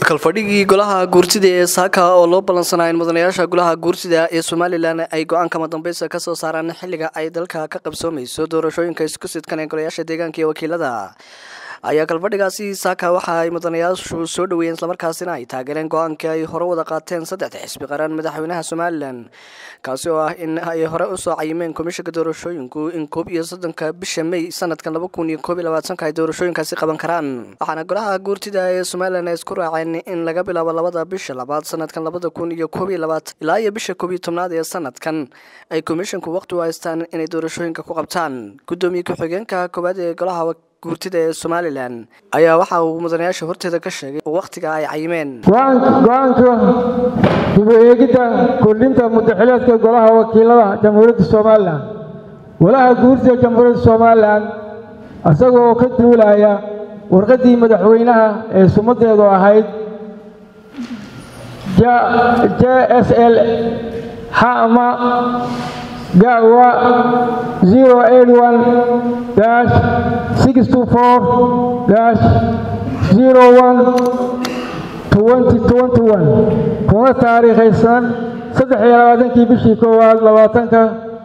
kalfadhigii golaha guurtida ee saaka oo loo ballansanaa in mudanayaasha golaha guurtida ee somalilan ay go-aan kama dambeysa kasoo saaraan xilliga ay dalka ka qabsoomayso doorashooyinka isku sidkan ee golayaasha deegaanka iyo wakiilada ayaa kalfadhigaasi saaka waxa ay mudanayaashu soo dhaweeyeen islamarkaasina ay taageereen go-aankii ay hore wada qaateen saddexda xisbi qaran madaxweynaha somalilan kaasi oo ah in ay hore usoo cayimeen komishanka doorashooyinku in koob iyo soddonka bisha may sanadkan laba kun iyo koob iyo labaatanka ay doorashooyinkaasi qaban karaan waxaana golaha guurtida ee somalilan ay isku raaceen in laga bilaabo labada bisha labaad sanadkan labada kun iyo koob iyo labaatan ilaa iyo bisha koob iyo tobnaad ee sanadkan ay komishanku waqti u haystaan inay doorashooyinka ku qabtaan gudoomiye ku-xigeenka koowaad ee golaha guurtida ee somalilan ayaa waxa uu mudanayaasha horteeda ka sheegay wakhtiga ay cayimeen go-aanka dib u eegidda kordhinta mudaxileedka golaha wakiilada jamhuuriyadda somalilan golaha guurtida jamhuuriyadda somalilan isagoo ka duulaya warqaddii madaxweynaha ee sumadeedu ahayd j s l xama gawa zero eight one dash six two four dash zero one twenty twenty one kuna taariikhaysan saddex iyo labaatankii bishii koowaad labaatanka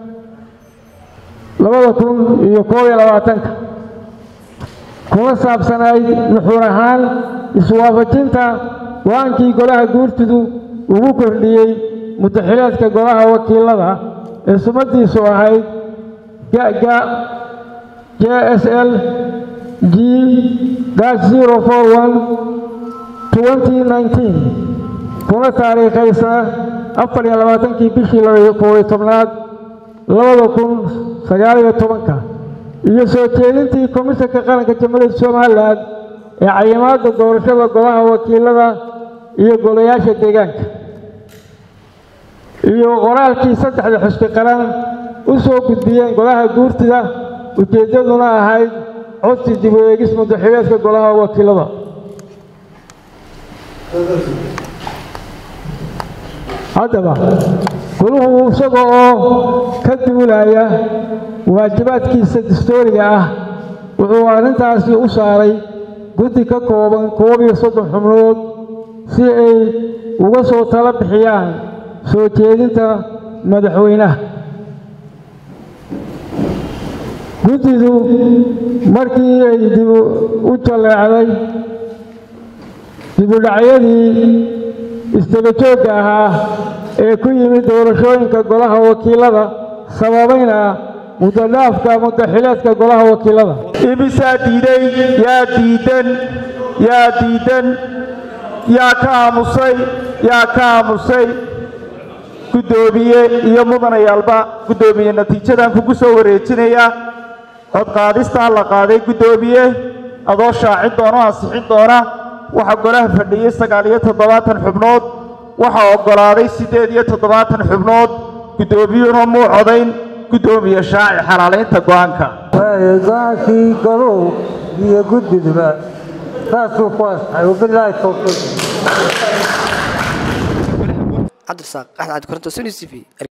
labada kun iyo koob iyo labaatanka kuna saabsanayd nuxuur ahaan iswaafajinta go-aankii golaha guurtidu ugu kordhiyey mudaxileedka golaha wakiilada ee sumadiisu ahayd gaga j s l g zero four one twenty nineteen kuna taariikhaysa afar iyo labaatankii bishii koobiyo tobnaad labada kun sagaal iyo tobanka iyo soo jeedintii komishanka qaranka jamhuuriyadda somalilan ee cayimaadda doorashada golaha wakiilada iyo golayaasha deegaanka iyo qoraalkii saddexda xusbi qaran u soo gudbiyeen golaha guurtida ujeeddaduna ahayd codsi dib u eegis mudaxileedka golaha wakiilada haddaba goluhu isaga oo ka duulaya waajibaadkiisa dastooriga ah wuxuu arrintaasi u saaray guddi ka kooban koob iyo soddon xubnood si ay uga soo tala bixiyaan soo jeedinta madaxweynaha guddidu markii ay dib u jalleecday dibudhacyadii isdabajoogga ahaa ee ku yimid doorashooyinka golaha wakiilada sababayna mudadhaafka mudaxileedka golaha wakiilada imisaa diiday yaa diidan yaa diidan yaa ka aamusay yaa ka aamusay guddoomiye iyo mudanayaalba guddoomiye natiijadan kugu soo wareejinayaa codqaadistaa la qaaday guddoomiye adoo shaacin doona o ansixin doona waxaa golaha fadhiyey sagaal iyo toddobaatan xubnood waxaa oggolaaday siddeed iyo toddobaatan xubnood guddoomiyuhuna muu codayn guddoomiye shaaci xalaalaynta go-aanka go-aankii goluhu iyo guddiduba saasuu ku asaxay wabilaahi towfiiq cabdirasaaq axmed cabdi koronto suni t v